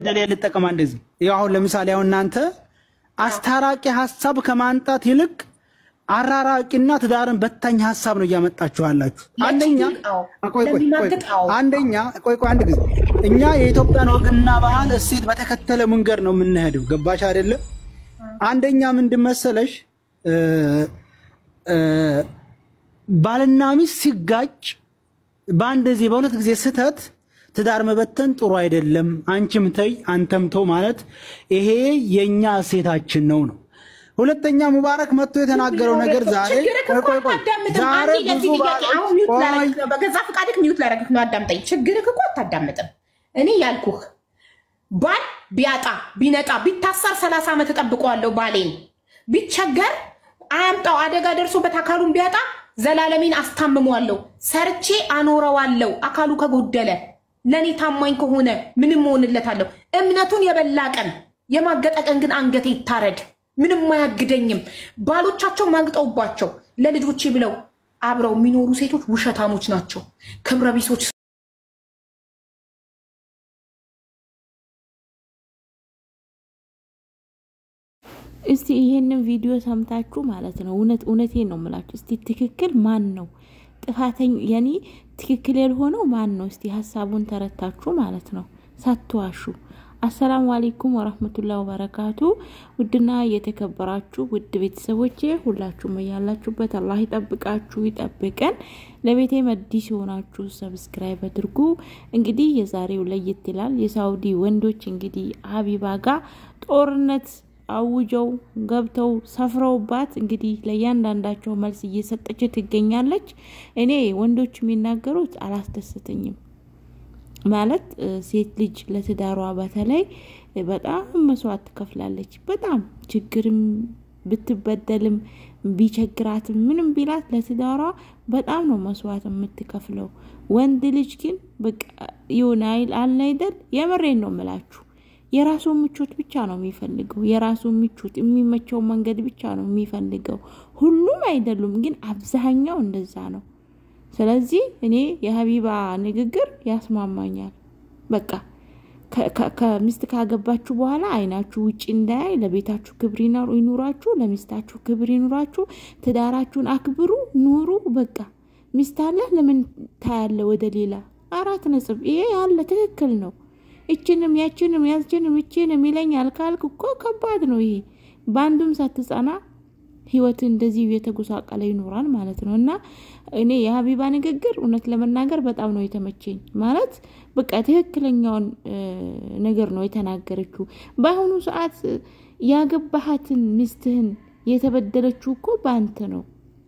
እንደሌ ልጠቀማ እንደዚህ ይኸው አሁን ለምሳሌ አሁን እናንተ አስታራቂ ሀሳብ ከማንጣት ይልቅ አራራቂና ትዳርን በታኝ ሀሳብ ነው እያመጣችሁ ያላችሁ። አንደኛ ቆይ ቆይ ቆይ አንደኛ ቆይ ቆይ አንድ ጊዜ እኛ የኢትዮጵያን ወግና ባህል እሴት በተከተለ መንገድ ነው የምንሄደው። ገባሽ አይደለም? አንደኛ ምንድን መሰለሽ እ እ ባልና ሚስት ሲጋጭ በአንድ ጊዜ በሁለት ጊዜ ስህተት ትዳር መበተን ጥሩ አይደለም። አንቺም ተይ አንተም ተው ማለት ይሄ የኛ እሴታችን ነው ነው። ሁለተኛ ሙባረክ መጥቶ የተናገረው ነገር ዛሬ ቆይ ቆይ ቆይ ዛሬ ብዙ ቆይ በገዛ ፈቃድክ ሚዩት ላደረግህ ነው። አዳምጠኝ። ችግርህ እኮ አታዳምጥም። እኔ ያልኩህ ባል ቢያጣ ቢነጣ ቢታሰር ሰላሳ ዓመት እጠብቀዋለሁ። ባሌን ቢቸገር አያምጣው አደጋ ደርሶበት አካሉን ቢያጣ ዘላለሜን አስታምመዋለሁ። ሰርቼ አኖረዋለሁ። አካሉ ከጎደለ ለእኔ ታማኝ ከሆነ ምንም እሆንለታለሁ። እምነቱን የበላ ቀን የማገጠ ቀን ግን አንገቴ ይታረድ፣ ምንም አያግደኝም። ባሎቻቸው ማግጠውባቸው ለልጆቼ ብለው አብረው የሚኖሩ ሴቶች ውሸታሞች ናቸው፣ ክብረ ቢሶች እስቲ ይሄንን ቪዲዮ ሰምታችሁ ማለት ነው። እውነት እውነቴን ነው የምላችሁ። እስቲ ትክክል ማን ነው ጥፋተኛ? ያኔ ትክክል ያልሆነው ማን ነው? እስቲ ሀሳቡን ተረታችሁ ማለት ነው ሳትዋሹ። አሰላሙ አሌይኩም ወረህመቱላህ ወበረካቱ። ውድና የተከበራችሁ ውድ ቤተሰቦቼ ሁላችሁም እያላችሁበት አላህ ይጠብቃችሁ ይጠብቀን። ለቤቴ መዲስ የሆናችሁ ሰብስክራይብ አድርጉ። እንግዲህ የዛሬው ለየት ይላል። የሳውዲ ወንዶች እንግዲህ ሀቢባ ጋር ጦርነት አውጀው ገብተው ሰፍረውባት እንግዲህ ለእያንዳንዳቸው መልስ እየሰጠች ትገኛለች። እኔ ወንዶች የሚናገሩት አላስደስተኝም። ማለት ሴት ልጅ ለትዳሯ በተለይ በጣም መስዋዕት ትከፍላለች። በጣም ችግርም ብትበደልም ቢቸግራትም ምንም ቢላት ለትዳሯ በጣም ነው መስዋዕት የምትከፍለው። ወንድ ልጅ ግን በቃ የሆነ አይል አለ አይደል? የምሬን ነው የምላችሁ የራሱ ምቾት ብቻ ነው የሚፈልገው። የራሱ ምቾት የሚመቸው መንገድ ብቻ ነው የሚፈልገው። ሁሉም አይደሉም፣ ግን አብዛኛው እንደዛ ነው። ስለዚህ እኔ የሀቢባ ንግግር ያስማማኛል። በቃ ከሚስት ካገባችሁ በኋላ አይናችሁ ውጭ እንዳያይ፣ ለቤታችሁ ክብር ይኑራችሁ፣ ለሚስታችሁ ክብር ይኑራችሁ፣ ትዳራችሁን አክብሩ፣ ኑሩ። በቃ ሚስት አለ ለምን ታያለ ወደ ሌላ? አራት ነጥብ። ይሄ ያለ ትክክል ነው። እችንም ያችንም ያችንም እችንም ይለኛል ካልክ እኮ ከባድ ነው ይሄ። በአንዱም ሳትጸና ህይወት እንደዚህ የተጎሳቀለ ይኖራል ማለት ነው። እና እኔ የሀቢባ ንግግር እውነት ለመናገር በጣም ነው የተመቸኝ። ማለት በቃ ትክክለኛውን ነገር ነው የተናገረችው። በአሁኑ ሰዓት ያገባሃትን ሚስትህን የተበደለችው እኮ በአንተ ነው።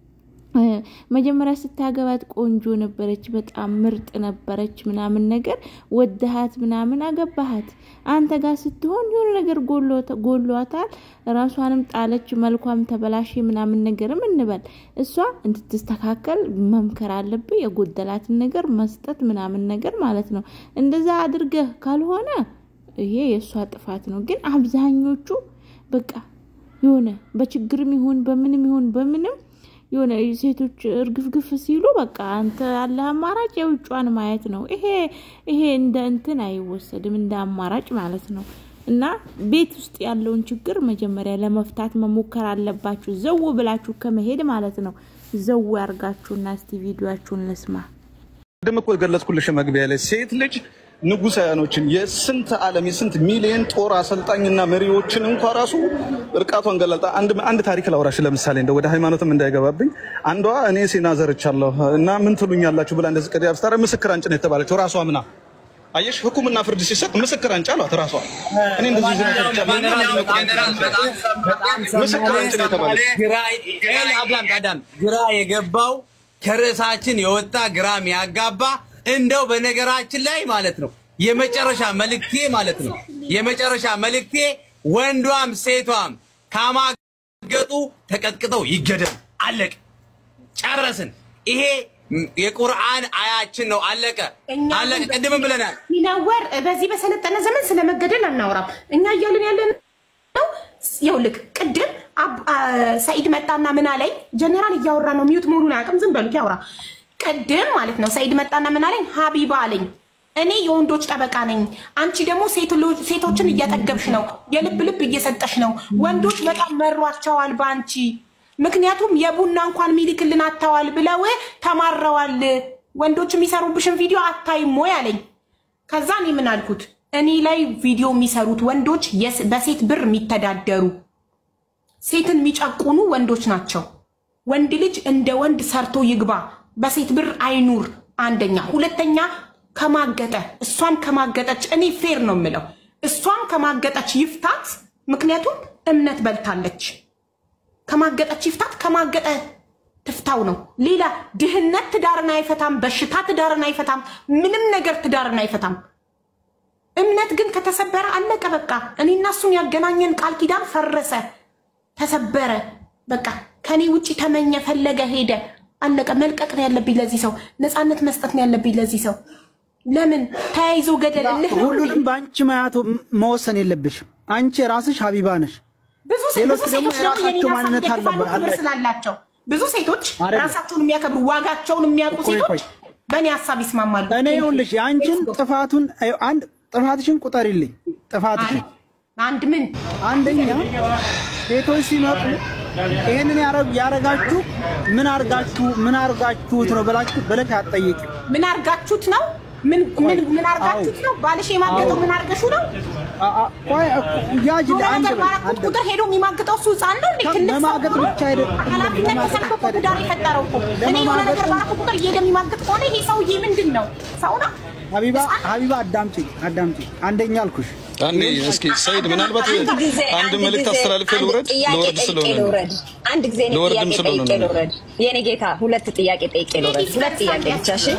መጀመሪያ ስታገባት ቆንጆ ነበረች፣ በጣም ምርጥ ነበረች ምናምን ነገር ወደሃት ምናምን አገባሃት። አንተ ጋር ስትሆን የሆነ ነገር ጎሏታል፣ ራሷንም ጣለች፣ መልኳም ተበላሽ ምናምን ነገርም እንበል። እሷ እንድትስተካከል መምከር አለብህ፣ የጎደላትን ነገር መስጠት ምናምን ነገር ማለት ነው። እንደዛ አድርገህ ካልሆነ ይሄ የእሷ ጥፋት ነው። ግን አብዛኞቹ በቃ የሆነ በችግርም ይሁን በምንም ይሁን በምንም የሆነ ሴቶች እርግፍግፍ ሲሉ በቃ አንተ ያለ አማራጭ የውጯን ማየት ነው። ይሄ ይሄ እንደ እንትን አይወሰድም እንደ አማራጭ ማለት ነው። እና ቤት ውስጥ ያለውን ችግር መጀመሪያ ለመፍታት መሞከር አለባችሁ። ዘው ብላችሁ ከመሄድ ማለት ነው። ዘው ያርጋችሁና እስቲ ቪዲዮችሁን ልስማ። ቅድም እኮ የገለጽኩልሽ መግቢያ ላይ ሴት ልጅ ንጉሳውያኖችን የስንት ዓለም የስንት ሚሊዮን ጦር አሰልጣኝና መሪዎችን እንኳ ራሱ እርቃቷን ገለጣ። አንድ አንድ ታሪክ ላውራሽ። ለምሳሌ እንደ ወደ ሃይማኖትም እንዳይገባብኝ አንዷ እኔ ሴና ዘርቻለሁ እና ምን ትሉኛላችሁ ብላ እንደዚህ ቀዲ አብስታረ ምስክር አንጭ ነው የተባለችው። ራሷ ምና አየሽ፣ ህኩምና ፍርድ ሲሰጥ ምስክር አንጭ አሏት። ራሷ እኔ እንደዚህ ምስክር አንጭ ነው የተባለችው። ግራ የገባው ከርዕሳችን የወጣ ግራም ያጋባ እንደው በነገራችን ላይ ማለት ነው የመጨረሻ መልእክቴ ማለት ነው የመጨረሻ መልእክቴ ወንዷም ሴቷም ካማገጡ ተቀጥቅጠው ይገደሉ። አለቀ፣ ጨረስን። ይሄ የቁርአን አያችን ነው። አለቀ አለቀ። ቅድምም ብለናል። ሚናወር በዚህ በሰለጠነ ዘመን ስለመገደል አናወራም። እኛ እያልን ያለን ነው። ይኸውልህ ቅድም ሰኢድ መጣና ምን አለኝ? ጀነራል እያወራ ነው። ሚዩት መሆኑን አያውቅም። ዝም በሉት ያውራ። ቅድም ማለት ነው ሰኢድ መጣና ምን አለኝ? ሀቢባ አለኝ። እኔ የወንዶች ጠበቃ ነኝ። አንቺ ደግሞ ሴትሎ- ሴቶችን እያጠገብሽ ነው፣ የልብ ልብ እየሰጠሽ ነው። ወንዶች በጣም መሯቸዋል በአንቺ ምክንያቱም የቡና እንኳን ሚልክልን አጥተዋል ብለው ተማረዋል። ወንዶች የሚሰሩብሽን ቪዲዮ አታይም ወይ አለኝ። ከዛ እኔ ምን አልኩት? እኔ ላይ ቪዲዮ የሚሰሩት ወንዶች የስ- በሴት ብር የሚተዳደሩ ሴትን የሚጨቁኑ ወንዶች ናቸው። ወንድ ልጅ እንደ ወንድ ሰርቶ ይግባ፣ በሴት ብር አይኑር። አንደኛ። ሁለተኛ ከማገጠ እሷም ከማገጠች እኔ ፌር ነው የምለው፣ እሷም ከማገጠች ይፍታት። ምክንያቱም እምነት በልታለች። ከማገጠች ይፍታት፣ ከማገጠ ትፍታው ነው። ሌላ ድህነት ትዳርን አይፈታም፣ በሽታ ትዳርን አይፈታም፣ ምንም ነገር ትዳርን አይፈታም። እምነት ግን ከተሰበረ አለቀ በቃ። እኔና እሱን ያገናኘን ቃል ኪዳን ፈረሰ፣ ተሰበረ። በቃ ከኔ ውጭ ተመኘ፣ ፈለገ፣ ሄደ፣ አለቀ። መልቀቅ ነው ያለብኝ ለዚህ ሰው፣ ነፃነት መስጠት ነው ያለብኝ ለዚህ ሰው። ለምን ተያይዞ ገደል እልህ ነው እንዴ? ሁሉንም በአንቺ ማያቱ መወሰን የለብሽም። አንቺ የራስሽ ሀቢባ ነሽ። ብዙ ሴ- ሌሎች ብዙ ደግሞ ሴቶች ደግሞ የራሳቸው የኔን ሀሳብ ማንነት ይደግፋሉ አለባ- ክብር አለ። ስላላቸው ብዙ ሴቶች አይደለም። ራሳቸውን የሚያከብሩ ዋጋቸውን የሚያውቁ ቆይ፣ ሴቶች ቆይ። በእኔ ሀሳብ ይስማማሉ። እኔ ይኸውልሽ የአንቺን ጥፋቱን አንድ ጥፋትሽን ቁጠሪልኝ። ጥፋትሽን አንድ ምን አንደኛ ሴቶች ሲመጡ ይሄንን ያረግ- ያረጋችሁ ምን አርጋችሁ ምን አርጋችሁት ነው ብላችሁ ብለሽ አትጠይቂም። ምን አርጋችሁት ነው? ምን ምን ምን አርጋችሁት ነው? ባልሽ የማገጠው ምን አርገሹ ነው? አ- አ- ቆይ እኮ ያጅ የሆነ አንድ ነገር በል ባረኩት አንድ በል። ቁጥር ሄዶ የሚማግጠው እሱ ህፃን ነው እንዴ? ትልቅ ሰው ለማገጥ ነው? ብቻ አይደለም። ኃላፊነት ለማገጥ ተሰጥቶ ብቻ ትዳር አይደለም። የፈጠረው እኮ እኔ የሆነ ነገር ለማገጥ- ባረኩ ቁጥር እየሄደ የሚማግጥ ከሆነ ይሄ ሰውዬ ምንድን ነው? ሰው ነው? ሀቢባ ሀቢባ አዳምጪኝ አዳምጪኝ። አንደኛ አልኩሽ አንዴ እስኪ ሰይድ ምናልባት አንድ ጊዜ አንድ መልእክት ጊዜ አስተላልፌ አንድ ልውረድ ጥያቄ ልወርድ ጠይቄ ስለሆነ ነው። ልውረድ። አንድ ጊዜ እኔ ልወርድም ጥያቄ ስለሆነ ጠይቄ ነው። ልውረድ። የኔ ጌታ ሁለት ጥያቄ ጠይቄ ልውረድ። ሁለት ጥያቄ ብቻ እሺ።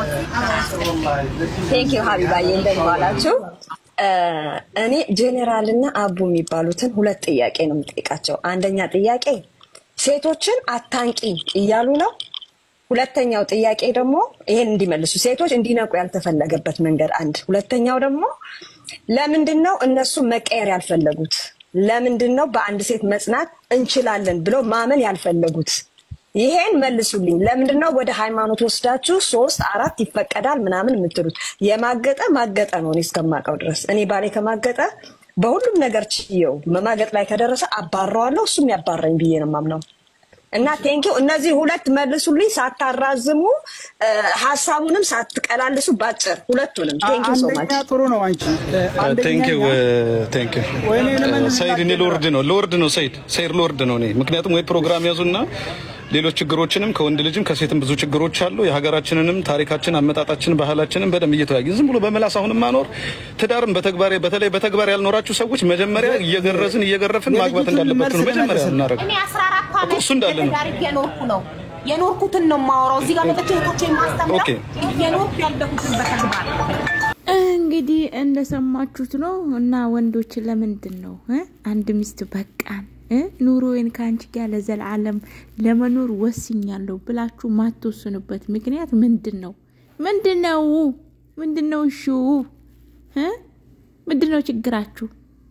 ቴንክ ዩ ሀቢባዬ እንደምን ዋላችሁ? እ፣ እኔ ጄኔራል እና አቡ የሚባሉትን ሁለት ጥያቄ ነው የምጠይቃቸው። አንደኛ ጥያቄ ሴቶችን አታንቂ እያሉ ነው። ሁለተኛው ጥያቄ ደግሞ ይሄን እንዲመልሱ ሴቶች እንዲነቁ ያልተፈለገበት መንገድ አንድ። ሁለተኛው ደግሞ ለምንድን ነው እነሱ መቀየር ያልፈለጉት? ለምንድን ነው በአንድ ሴት መጽናት እንችላለን ብለው ማመን ያልፈለጉት? ይሄን መልሱልኝ። ለምንድን ነው ወደ ሃይማኖት ወስዳችሁ ሶስት አራት ይፈቀዳል ምናምን የምትሉት? የማገጠ ማገጠ ነው። እኔ እስከማውቀው ድረስ እኔ ባሌ ከማገጠ በሁሉም ነገር ችየው መማገጥ ላይ ከደረሰ አባረዋለሁ፣ እሱም ያባረኝ ብዬ ነው የማምነው። እና ቴንኪው እነዚህ ሁለት መልሱልኝ፣ ሳታራዝሙ እ፣ ሀሳቡንም ሳትቀላልሱ ባጭር ሁለቱንም። ቴንኪው ሶ ማች አንደኛ ጥሩ ነው አንቺ ቴንክ ዩ አንደኛ ቴንክ ዩ ወይኔ ለምን ሰይድ እኔ ልወርድ ነው ልወርድ ነው ሰይድ ሰይድ ልወርድ ነው እኔ ምክንያቱም ወይ ፕሮግራም ያዙና ሌሎች ችግሮችንም ከወንድ ልጅም ከሴትም ብዙ ችግሮች አሉ የሀገራችንንም ታሪካችን አመጣጣችን ባህላችንን በደንብ እየተወያየ ዝም ብሎ በመላስ አሁንም ማኖር ትዳርን በተግባር በተለይ በተግባር ያልኖራችሁ ሰዎች መጀመሪያ እየገረዝን እየገረፍን ማግባት እንዳለባችሁ ነው መጀመሪያ እናደርግ እኔ አስራ አራት ዓመት እሱ እንዳለ ነው። በትዳር እየኖርኩ ነው። የኖርኩትን ነው የማወራው። እዚህ ጋር መጥቼ እህቶቼ የማስተምረው ኦኬ። እየኖርኩ ያለሁትን በተግባር እንግዲህ እንደሰማችሁት ነው። እና ወንዶች ለምንድን ነው እ አንድ ሚስት በቃን እ ኑሮዬን ከአንቺ ጋር ለዘላለም ለመኖር ወስኛለሁ ብላችሁ ማትወስኑበት ምክንያት ምንድን ነው? ምንድን ነው? ምንድን ነው? እሹ እ ምንድን ነው ችግራችሁ?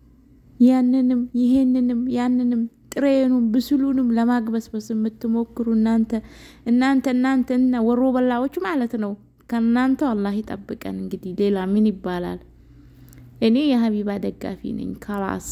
ያንንም ይሄንንም ያንንም ጥሬኑም ብስሉንም ለማግበስበስ የምትሞክሩ እናንተ እናንተ እናንተ እና ወሮ በላዎች ማለት ነው። ከእናንተው አላህ ይጠብቀን። እንግዲህ ሌላ ምን ይባላል? እኔ የሀቢባ ደጋፊ ነኝ። ካላስ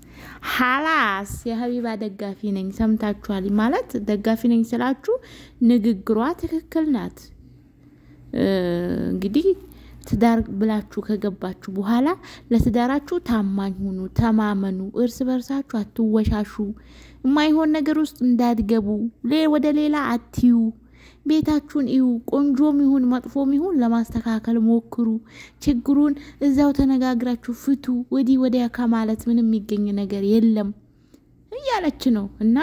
ሀላስ የሀቢባ ደጋፊ ነኝ። ሰምታችኋል ማለት ደጋፊ ነኝ ስላችሁ ንግግሯ ትክክል ናት። እ፣ እንግዲህ ትዳር ብላችሁ ከገባችሁ በኋላ ለትዳራችሁ ታማኝ ሁኑ፣ ተማመኑ፣ እርስ በርሳችሁ አትወሻሹ፣ የማይሆን ነገር ውስጥ እንዳትገቡ፣ ሌ- ወደ ሌላ አትዩ። ቤታችሁን እዩ። ቆንጆም ይሁን መጥፎም ይሁን ለማስተካከል ሞክሩ። ችግሩን እዛው ተነጋግራችሁ ፍቱ። ወዲህ ወዲያ ከማለት ምንም የሚገኝ ነገር የለም እያለች ነው እና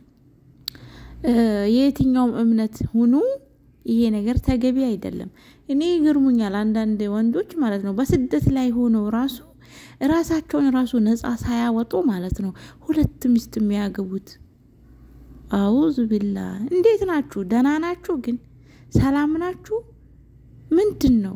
እ፣ የየትኛውም እምነት ሁኑ ይሄ ነገር ተገቢ አይደለም። እኔ ይገርሙኛል አንዳንድ ወንዶች ማለት ነው በስደት ላይ ሆነው ራሱ ራሳቸውን ራሱ ነጻ ሳያወጡ ማለት ነው ሁለት ሚስት የሚያገቡት። አውዝ ቢላ እንዴት ናችሁ? ደህና ናችሁ? ግን ሰላም ናችሁ? ምንድን ነው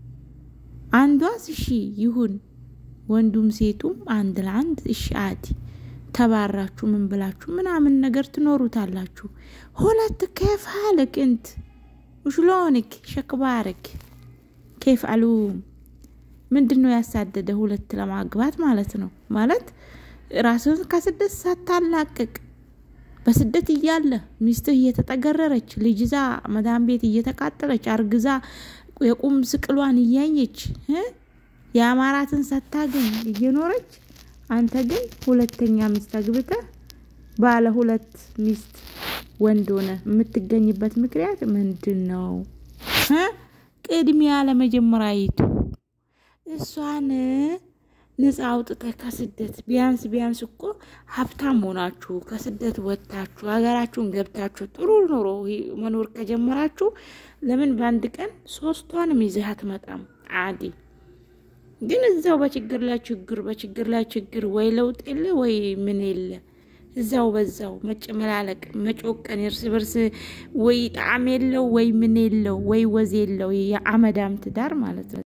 አንዷስ እሺ ይሁን ወንዱም ሴቱም አንድ ለአንድ እሺ አዲ ተባራችሁ ምን ብላችሁ ምናምን ነገር ትኖሩታላችሁ። ሁለት ከፍ ሀልክ እንት وشلونك شكبارك كيف علوم ምንድን ነው ያሳደደ? ሁለት ለማግባት ማለት ነው። ማለት ራስን ከስደት ሳታላቅቅ በስደት እያለ ሚስትህ እየተጠገረረች ልጅ ይዛ መዳም ቤት እየተቃጠለች አርግዛ የቁም ስቅሏን እያየች የአማራትን ሳታገኝ እየኖረች አንተ ግን ሁለተኛ ሚስት አግብተህ ባለ ሁለት ሚስት ወንድ ሆነ የምትገኝበት ምክንያት ምንድን ነው? ቅድሚያ ለመጀመሪያይቱ እሷን ነፃ አውጥተህ ከስደት ቢያንስ ቢያንስ እኮ ሀብታም ሆናችሁ ከስደት ወጥታችሁ ሀገራችሁን ገብታችሁ ጥሩ ኑሮ መኖር ከጀመራችሁ ለምን በአንድ ቀን ሶስቷንም ይዘህ አትመጣም? አዲ ግን እዛው በችግር ላይ ችግር በችግር ላይ ችግር፣ ወይ ለውጥ የለ ወይ ምን የለ እዛው በዛው መጨመላለቅ መጮቀን እርስ በርስ ወይ ጣዕም የለው ወይ ምን የለው ወይ ወዝ የለው የአመዳም ትዳር ማለት ነው።